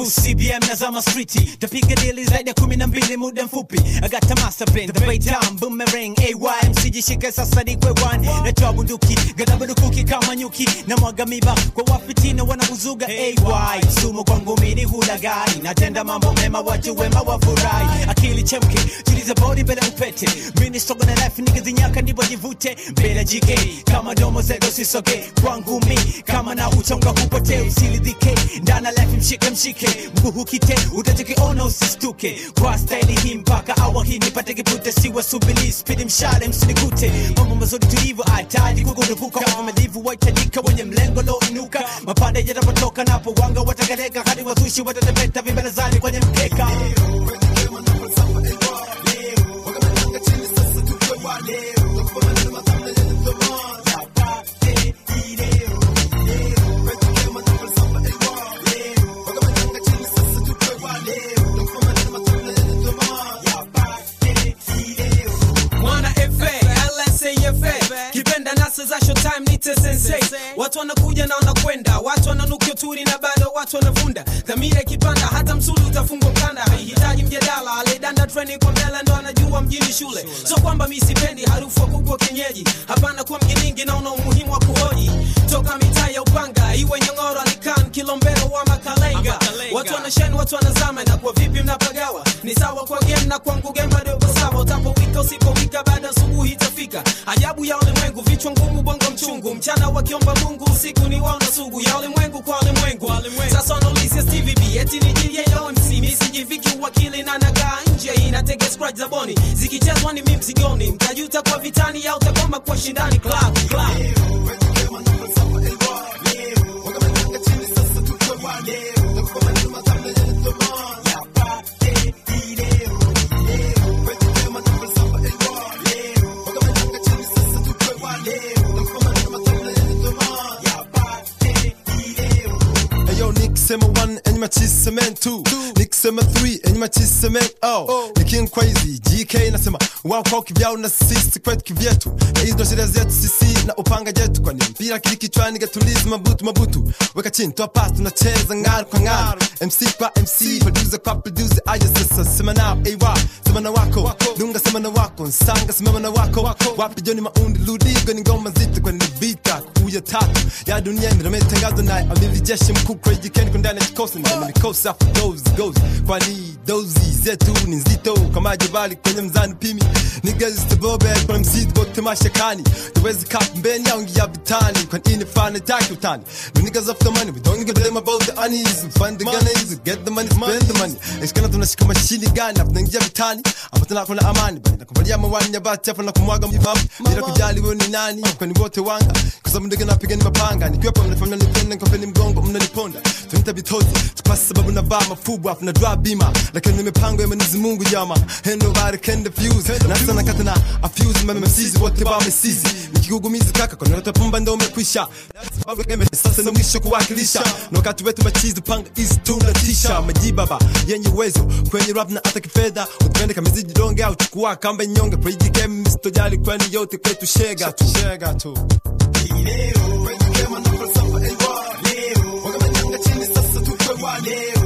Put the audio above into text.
Boost CBM na zama streeti tapiga dili zaidi ya kumi na mbili muda mfupi I got a master plan the bay down boomerang AY msijishike sasa ni kwewan natoa bunduki gada bunduki kama nyuki na mwaga miba kwa wafitina wanauzuga AY sumu kwangu mini hulagai natenda mambo mema watu wema wafurahi akili chemke tuliza bodi mbele upete mini sogo na life nikizinyaka ndipo jivute mbele jike kama domo zedo sisoge kwangu mi kama na uchonga hupotee usilidhike ndana life mshike mshike mguu hukite utachokiona usistuke kwa staili hii mpaka awa hii nipate kipute siwa subili spidi mshale msinikute mambo mazuri tulivyo ataji kukurupuka wavumilivu wahitajika wenye mlengo lo inuka mapande yatapotoka napo wanga watakaleka hadi wazushi watatembeta vimbelezani kwenye mkeka mwana fa lsafa kipenda nasa za showtime nite sensei watu wanakuja na wanakwenda watu wananukia turi na bado watu wanavunda dhamira ikipanda hata msuli utafungwa mkanda haihitaji mjadala alidanda treni kwa mbele ndo anajua mjini shule so kwamba mi sipendi harufu wa kuku wa kienyeji hapana kuwa mjiningi naona umuhimu wa kuhoji toka mitaa ya upanga iwe nyongoro alikan kilombero wa makalenga watu wanasheni watu wanazama na kwa vipi mnapagawa ni sawa kwa game na kwangu game bado uko sawa utapowika usipowika baada asubuhi itafika ajabu ya ulimwengu vichwa ngumu bongo mchungu mchana wakiomba mungu usiku ni waona sugu ya ulimwengu kwa ulimwengu sasa wanaulizia tvb eti ni jomc misijiviki uwakili na nagaa nje inatege scratch za boni zikichezwa ni mi mzigoni mtajuta kwa vitani au takoma kwa shindani club club Eyo nikisema one enyi machiseme two nikisema three enyi machiseme oh ni king crazy GK nasema wao kwao kivyao na sisi kwetu kivyetu na hizo ndo sheria zetu sisi na upanga jetu kwani mpira kili kichwani gatulizi mabutu mabutu weka chini toa pass tunacheza ngaru kwa ngaru MC kwa MC producer kwa producer aya sasa sema nao ay sema na wako dunga sema na wako nsanga simama na wako wapi joni maundi ludigo ni ngoma nzito kwani ni vita kuya tatu ya dunia inametangazwa naye amili jeshi mkuu crazy ken kwa ndani ya kikosi na mikosi afu goes goes kwani dozi zetu ni nzito kama jabali kwenye mzani pimi niggas to bobe kwa msidi bote mashakani tuwezi kap mbeni au ngia vitani kwani ini fana taki utani the niggas of the money we don't give them about the unease we find the gunners get the money spend the money ishikana tunashika mashini gani afu naingia vitani afu tunakuna amani bali nakuvalia mawani ya bati afu nakumwaga mfahamu bila kujali wewe ni nani kwani wote wanga kwa sababu ndege napiga ni mapanga nikiwepo mnafanya nipende nkopeni mgongo mnaniponda tunita vitozi kwa sababu navaa mafubu afu na drop bima lakini ni mipango ya Mwenyezi Mungu jama ain't nobody can defuse na sana kata na afuse mama msizi wote ba msizi nikigugumizi kaka kwa nyote pumba ndio umekwisha That's why we game sasa ni mwisho kuwakilisha na wakati wetu machizi panga is tu na tisha majibaba yenye uwezo kwenye rap na hata kifedha utupende kama ziji donge au chukua kamba nyonge kwa hii game msitojali kwani yote kwetu shega tu shega tu Leo, kwenye kema na falsafa, ewa, leo, wakamanyanga chini sasa tukwe wa leo